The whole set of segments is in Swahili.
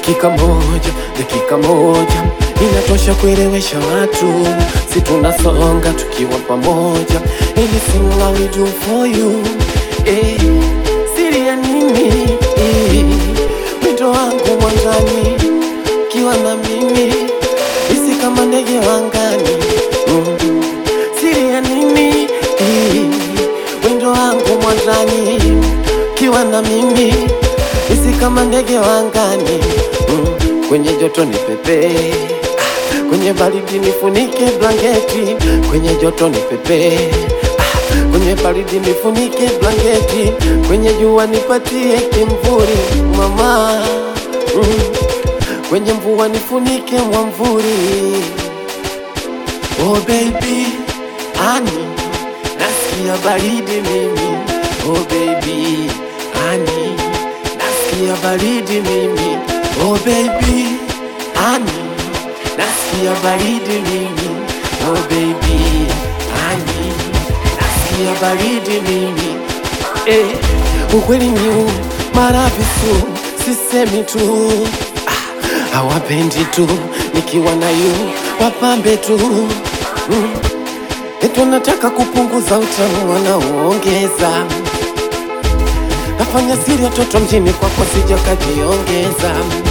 dakika moja, dakika moja inatosha kuelewesha watu, si tunasonga tukiwa pamoja. Anything I will do for you eh, siri ya nini eh, wito wangu mwanzani kiwa na mimi isi kama ndege wangani mm. siri ya nini eh, wendo wangu mwanzani kiwa na mimi isi kama ndege wangani mm. kwenye joto ni pepe ah, kwenye baridi nifunike blanketi kwenye joto ni pepe ah, kwenye baridi nifunike blanketi kwenye jua nipatie kimvuri mama mm. kwenye mvua nifunike mwamvuri oh baby ani nasikia baridi mimi oh baby ani nasikia baridi mimi oh baby ani nasikia baridi mimi oh baby ani nasikia baridi mimi eh, ukweli ni huu maravisu sisemi tu ah, hawapendi tu nikiwa na yu wapambe tu mm. Etu nataka kupunguza utamu wanaoongeza nafanya siri ya toto mjini kwako sija kajiongeza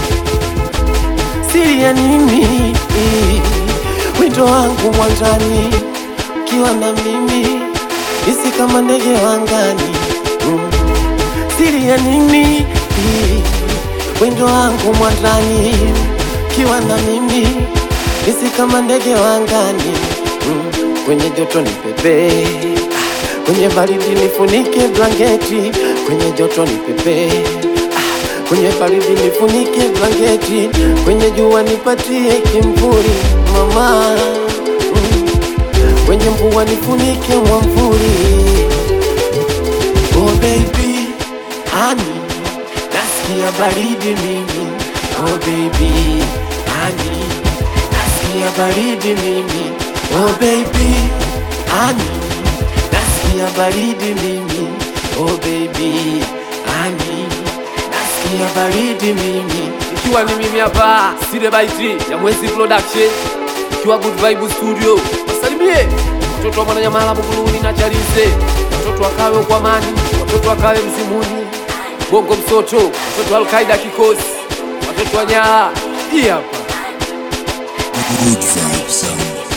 siri ya nini wito wangu mwanjani kiwa na mimi isi kama ndege wangani mm. siri ya nini wendo wangu mwanjani kiwa na mimi isi kama ndege wangani mm. kwenye joto ni pepe ah, kwenye baridi nifunike blanketi kwenye joto ni pepe ah, kwenye baridi nifunike blanketi kwenye jua nipatie kimvuri mama mm. kwenye mvua nifunike mwamvuri oh baby ani nasikia baridi mimi oh baby ani nasikia baridi mimi oh baby ani nasikia baridi mimi oh baby ani nasikia baridi mimi ikiwa ni mimi hapa Sile Baiti ya Mwezi Production, ikiwa Good Vibe Studio. Wasalimie watoto wa Mwananyamala, Buguruni na Chalinze, watoto wakawe Ukwamani, watoto wakawe Mzimuni, Bongo Msoto, watoto wa Alkaida Kikosi, watoto wa Nyala. Hii hapa Good vibes sound.